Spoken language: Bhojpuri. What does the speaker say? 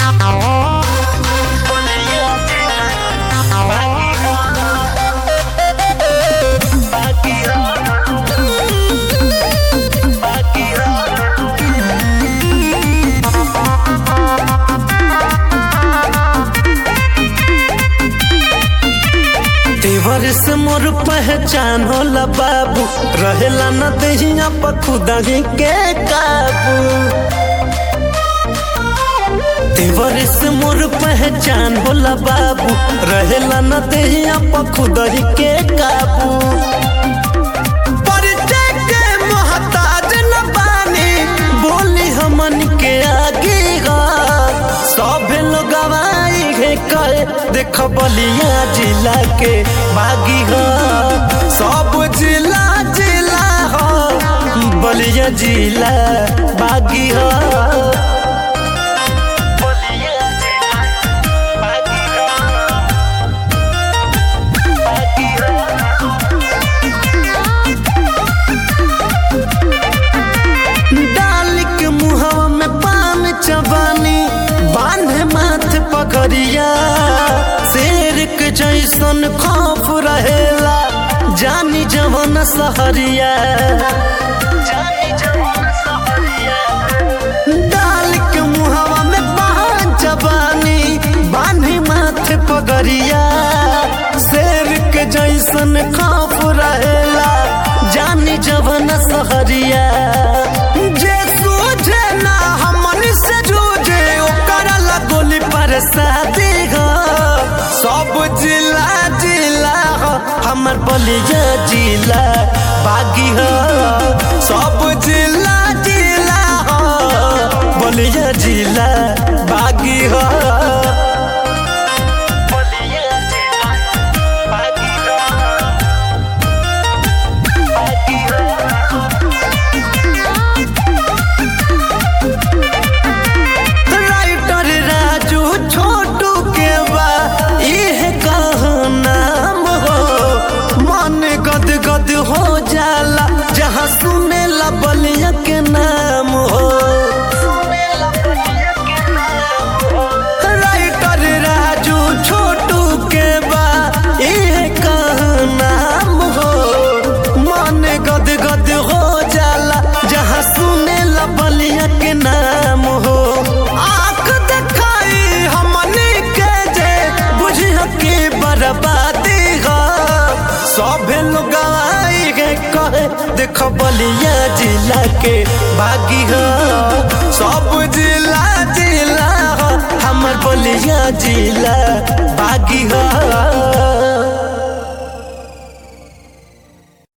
तेवर से मोर पहचान होला बाबू रहेला न दहिया पखुदा के काबू तेवर से मोर पहचान होला बाबू रहेला न दहिया पखुदा के काबू परिचय के मोहताज न बानी बोली हमन के आगे गा सब लोग गवाई है कहे देख बलिया जिला के बागी हो सब जिला जिला हो बलिया जिला बागी हो डाल के मुहवा में पान चबानी बांधे माथे पगड़िया शेर के जैसन खौफ रहेला जानी जवन सहरिया डाल के मुहवा में पान चबानी बांधे माथे पगड़िया शेर के जैसन खौफ रहेला जानी जवन सहरिया जे सूझे ना हमन से जूझे ओकर ला गोली पर शादी हो सब जिला जिला हो हमर बलिया जिला बागी हो सब जिला जिला हो बलिया जिला बागी हो राइटर राजू छोटू के बा इह कह नाम हो मन गद गद हो जाला जहाँ सुने ला बलिया के नाम हो राइटर राजू छोटू के बा इह कह नाम हो मन गद गद हो जाला जहाँ सुने ला बलिया के नाम हो आँख दिखाई हमनी के जे बुझिया के बर्बादी हो सभे लोग आई गे कहे देख बलिया जिला के बागी हो सब जिला जिला हो हमर बलिया जिला